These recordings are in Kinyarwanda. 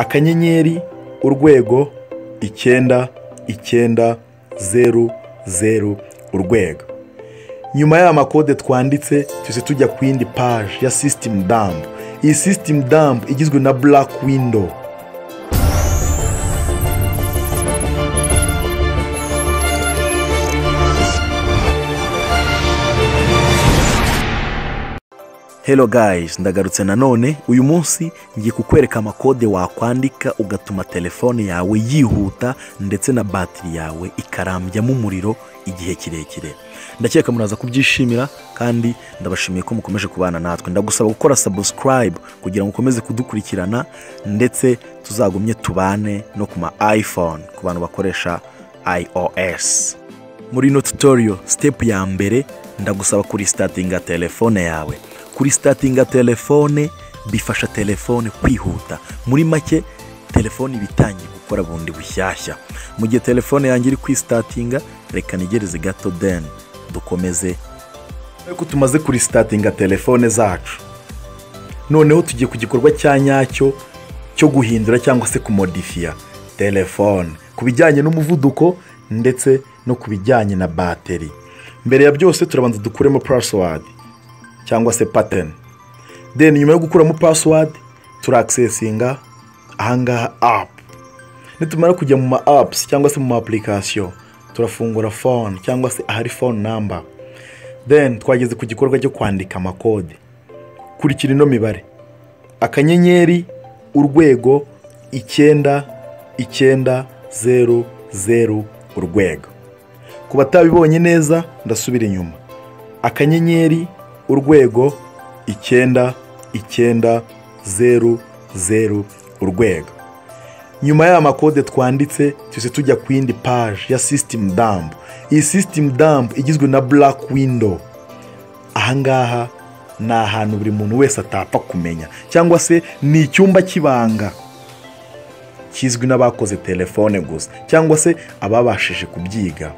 akanyenyeri urwego icyenda icyenda zeru zeru urwego nyuma y'aya makode twanditse tuze tujya ku yindi paji ya sisitemu damu iyi sisitemu damu igizwe na burake windo Hello guys ndagarutse nanone uyu munsi ngiye kukwereka amakode wakwandika ugatuma telefone yawe yihuta ndetse na batiri yawe ikarambyamo umuriro igihe kirekire ndakeka muraza kubyishimira kandi ndabashimiye ko mukomeje kubana natwe ndagusaba gukora sabusikarayibu kugira ngo ukomeze kudukurikirana ndetse tuzagumye tubane no ku ma ayifone ku bantu bakoresha iOS muri ino tutoriyo sitepu ya mbere ndagusaba kuri sitatinga telefone yawe kuri sitatinga telefone bifasha telefone kwihuta muri make telefone iba itangiye gukora bundi bushyashya mu gihe telefone yanjye iri kwisitatinga reka nigereze gato deni dukomeze ko tumaze kuri sitatinga telefone zacu noneho tugiye ku gikorwa cya nyacyo cyo guhindura cyangwa se kumodifiya telefone ku bijyanye n'umuvuduko ndetse no ku bijyanye na bateri mbere ya byose turabanza dukuremo pasiwadi cyangwa se pateni deni nyuma yo gukuramo pasiwadi turakisesinga ahangaha apu nitumara kujya mu ma apusi cyangwa se mu ma apulikasiyo turafungura fone cyangwa se ahari fone namba deni twageze ku gikorwa cyo kwandika amakode kurikira ino mibare akanyenyeri urwego icyenda icyenda zeru zeru urwego ku batabibonye neza ndasubira inyuma akanyenyeri urwego icyenda icyenda zeru zeru urwego nyuma y'aya makode twanditse tuze tujya ku yindi paji ya sisitemu damu iyi sisitemu damu igizwe na burake windo ahangaha ni ahantu buri muntu wese atapfa kumenya cyangwa se ni icyumba cy'ibanga kizwi n'abakoze telefone gusa cyangwa se ababashije kubyiga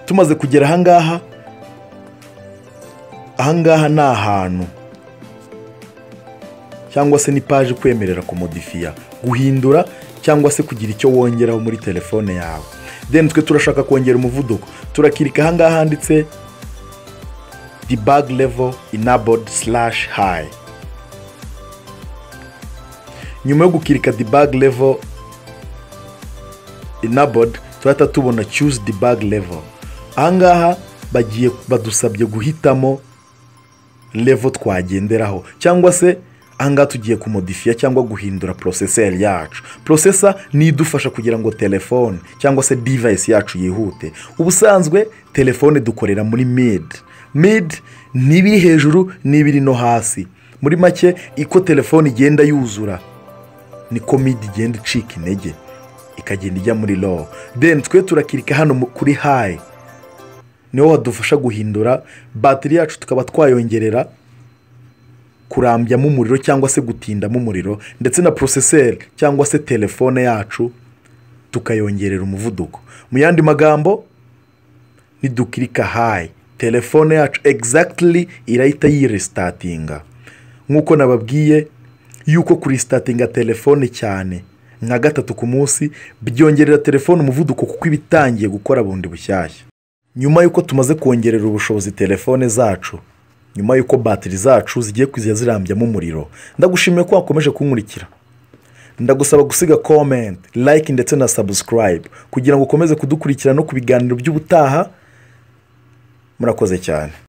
tumaze kugera ahangaha ahangaha ni ahantu cyangwa se ni paji kwemerera kumodifiya guhindura cyangwa se kugira icyo wongeraho muri telefone yawe deni twe turashaka kongera umuvuduko turakirika ahangaha handitse debug level enabled slash high nyuma yo gukirika debug level enabled turahita tubona choose debug level ahangaha bagiye badusabye guhitamo level twagenderaho cyangwa se ahangaha tugiye kumodifiya cyangwa guhindura poroseseri yacu porosesa ni idufasha kugira ngo telefone cyangwa se divayisi yacu yihute ubusanzwe telefone dukorera muri midi midi ni ibiri hejuru n'ibiri no hasi muri make iko telefone igenda yuzura niko midi igenda icika intege ikagenda ijya muri lowo deni twe turakirika hano kuri hayi niho hadufasha guhindura batiri yacu tukaba twayongerera kurambyamo umuriro cyangwa se gutindamo umuriro ndetse na poroseseri cyangwa se telefone yacu tukayongerera umuvuduko mu yandi magambo nidukirika hayi telefone yacu egizagitiri irahita yiresitatinga nk'uko nababwiye yuko kurisitatinga telefone cyane nka gatatu ku munsi byongerera telefone umuvuduko kuko iba itangiye gukora bundi bushyashya nyuma y'uko tumaze kongerera ubushobozi telefone zacu nyuma y'uko batiri zacu zigiye kujya zirambyamo umuriro ndagushimiye ko wakomeje kunkurikira ndagusaba gusiga komenti like ndetse na sabusikarayibu kugira ngo ukomeze kudukurikira no ku biganiro by'ubutaha murakoze cyane